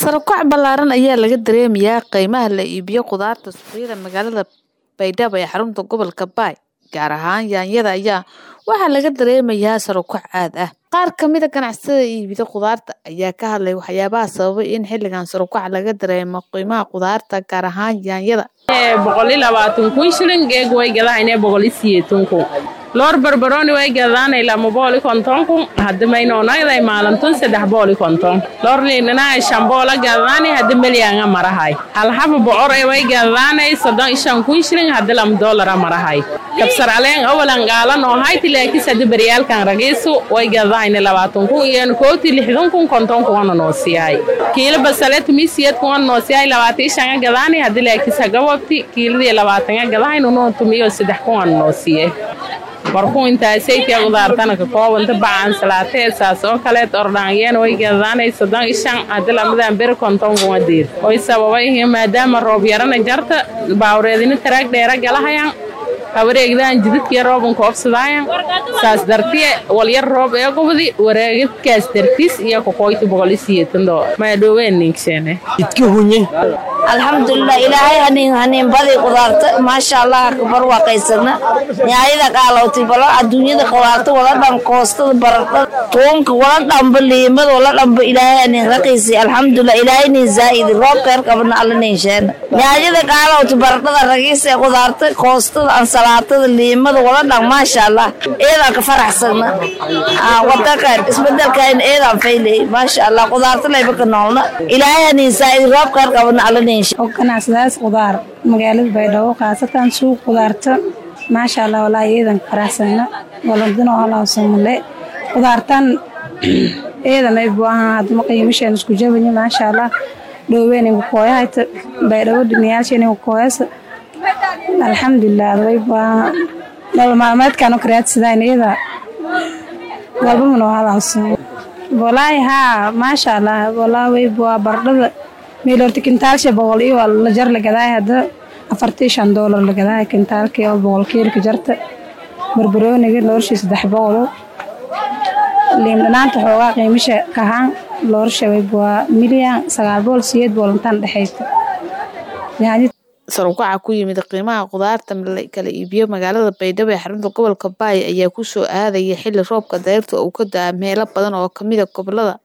Sare u kac ballaaran ayaa laga dareemayaa qiimaha la iibiyo khudaarta suuqyada magaalada Baydhabo ee xarunta gobolka Bay. Gaar ahaan yaanyada ayaa waxaa laga dareemayaa sare u kac aad ah. Qaar ka mid ah ganacsatada iibida khudaarta ayaa ka hadlay waxyaabaha sababay in xilligan sare u kac laga dareemo qiimaha khudaarta gaar ahaan yaanyada. boqol iyo labaatan kun shilin geeg way gadahayne boqol iyo sideetan kun loor barbarooni way gadaanay lama boqol iyo konton kun hadda maynoonaday maalintun saddex boqol iyo konton loor liinanaay shan boqola gadaanay hadda melyaanga marahay hal xaba bocor ee way gadaanay soddon iyo shan kun shilin hadda lama doolara marahay kabsar caleen awalan qaalan oo hayti laakiis hadda beryaalkan ragiisu way gadahayne labaatan kun iyo kooti lixdan kun konton kuwana noo siiyahay kiilo basale tumisiyad kuwana noo siiyahay labaatan iyo shanga gadaanay hadda laakiis hagawabti kiiladii labaatanga gadahaynu noo tumiyo saddex kuwana noo siiyey markuu intaasaytiya qudaartana ka koobanta bacaan salaatee saas oo kaleed ordhaangeen way gadaanay soddon iyo shan hadda lamadan beri konton kuma diir way sababay maadaama roob yarana jarta baawreedina taraag dheera galahayaan hawareegdaan jidadkiya rooban koobsadaayan saas dartiye walyar roob ee gubdi wareegidkaas dartiis iyo kokoyti boqol iyo siyeetan doo maadhooween ninksheene jidka hunye alxamdulilah ilaahay hanin hanin badi qudaarta maasha allah kabar waaqaysana nyaayada qaalowtay bala adduunyada qudaarta wala dhan koostada baradhada toonka wala dhanba liimada wala dhanba ilaahay hanin raqiisi alxamdulilah ilaahay nin zaa'idi roobka yar qabna alla nin sheena nyaayada qaalowtay baradhada ragiisa ee qudaarta koostada ansalaatada liimada wala dhan maasha allah eedaan ka faraxsana wadankan isbedelkan eedaan faylay maasha allah qudaarta layba ka noolna ilaahay hanin zaa'idi roobka yar qabna alla nin oo ganacsadaas qudaar magaalada baydhabo khaasatan suuq qudaarta maasha allah walaahi eedan faraxsana waladino halawsamale qudaartan eedan ay buahan hadma qiimashan isku jabanya maasha allah dhoween kooyahayta baydhabo dhiniyaalshan kooyasa alxamdulilah way buahan nolol maalmeedkan karaadsadaan eeda walba manoo halawsamo walaahi haa maasha allah walaahi way buaa bardhada meel horta kintaalsha boqol iyo la jar la gadaay hadda afartii shan doolar la gadaay kintaalkii oo boqol kiilka jarta barbarooniga loorshii saddex boqolo liin dhanaanta xoogaa qiimasha kahaan loorsha way buaa milyan sagaal boqol siyeed boqol intaan dhexaysa Sare u kaca ku yimid qiimaha khudaarta kala iibiyo magaalada Baydhabo ee xarunta gobolka Bay ayaa ku soo aadaya xilli roobka dayrta uu ka da'ay meelo badan oo ka mid ah gobolada